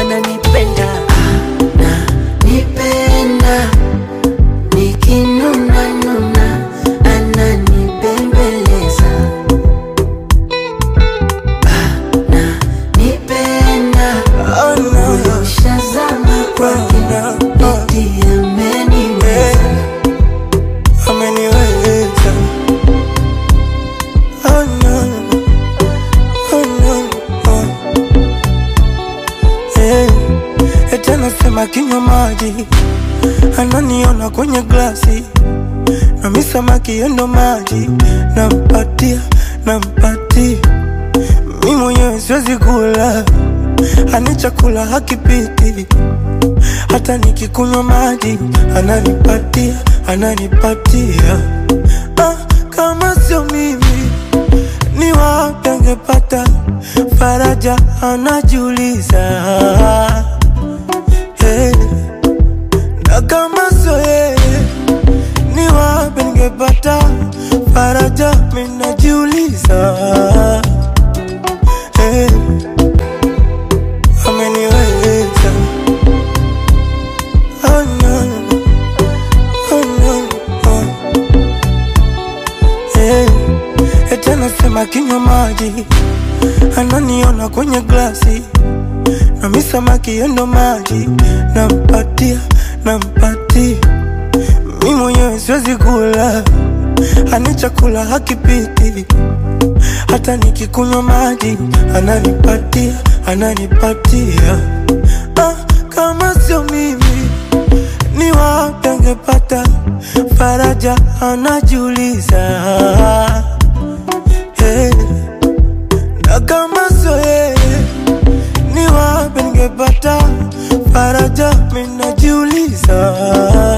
ananipenda ananipenda nikinuna nuna ananibembeleza ananipenda Oh, no. ushazama kwake eti ameniweza ameniweza oh no, oh no, oh. Eh, eti anasema kinywa maji ananiona kwenye glasi na mi samaki yendo maji nampatia nampatia mi mwenyewe siwezi kula ani chakula hakipiti hata nikikunywa maji ananipatia ananipatia ah, kama sio mimi ni wapi angepata faraja anajiuliza hey. na kama sio yeye ni wapi ningepata faraja minajiuliza hey. ameniweza Oh no, oh no, oh. Eh, eti anasema kinywa maji ananiona kwenye glasi na mi samaki yendo maji nampatia nampatia mi mwenyewe siwezi kula ani chakula hakipiti hata nikikunywa maji ananipatia ananipatia ah, kama sio mimi ni wapi angepata faraja anajiuliza hey. na kama sio yeye ni wapi ningepata faraja minajiuliza